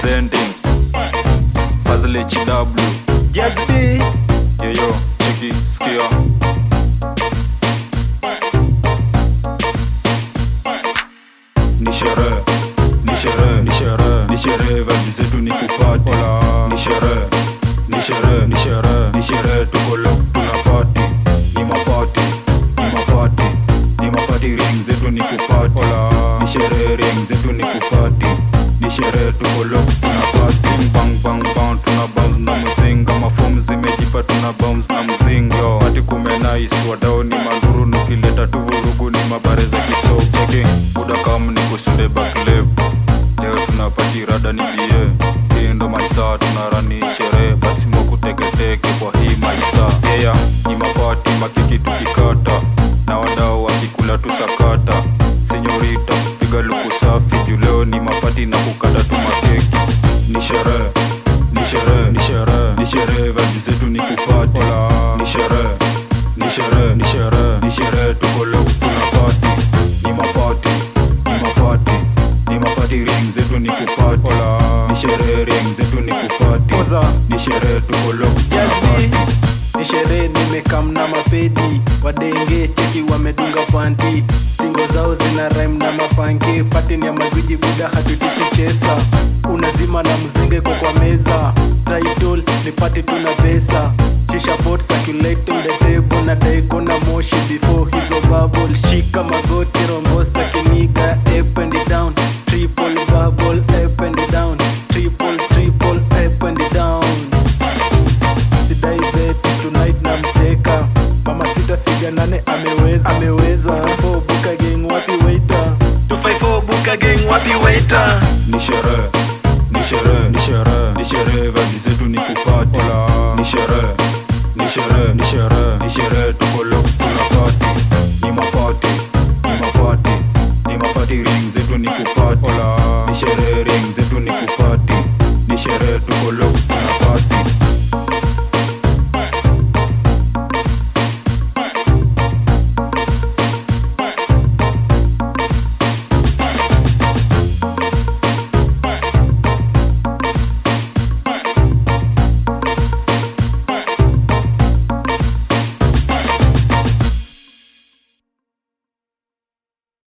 representing Puzzle HW Jazz B Yoyo, cheki, skia Ni sherehe, ni sherehe, ni sherehe, ni sherehe, vibe zetu ni kupati Ni sherehe, ni sherehe, ni sherehe, ni sherehe, tuko lock, tuna party Ni mapati, ni mapati, ni mapati, ring zetu ni kupati Ni sherehe, ring zetu ni kupati Ni sherehe, tuko lock, tuna party Bang, bang, bang, tuna bounce na mzinga Mafomu zimejipa, tuna bounce na mzinga Party kume nice, wadao ni manduru Nukileta tu vurugu ni mabare za kiso Cheki, buda kam ni kusunde back left Leo tunapati rada ni bie Hii ndo maisa tunarani sherehe Basi moku teke teke kwa hii maisa Yeah, ni mapati makiki tukikata Na wadao wakikula tu sakata Senyorita, piga luku safi Juu leo ni mapati na kukata tu makeki Ni sherehe, ni sherehe, ni sherehe Ni sherehe, vibe zetu ni kupati Ni sherehe, ni sherehe, ni sherehe Ni sherehe, tuko lock tunapati Ni mapati, ni mapati Ni mapati, ring zetu ni kupati Ni sherehe, ring zetu ni kupati Poza. Ni sherehe, tuko lock Jazz B tunapati ni sherehe nimekam na mapedi wadenge cheki wamedunga panti stingo zao zina rhyme na mafanke pateni ya magwiji buda hatutishi chesa unazima na mzinge kwa kwa meza title ni pati tuna pesa shisha bot circulating the table na taiko na moshi before hizo bubble shika magoti rombosa kiniga up and down triple bubble up and down triple triple up and down sidai beti tonight na mteka mama sita figa nane ameweza ameweza 254 buka gang wapi waiter 254 buka gang wapi waiter ni sherehe ni sherehe ni sherehe ni sherehe vibe zetu ni kupati ni sherehe ni sherehe ni sherehe ni sherehe tuko lock tunapati ni mapati ni mapati ni mapati ring zetu ni kupati ni sherehe ring zetu ni kupati ni sherehe tuko lock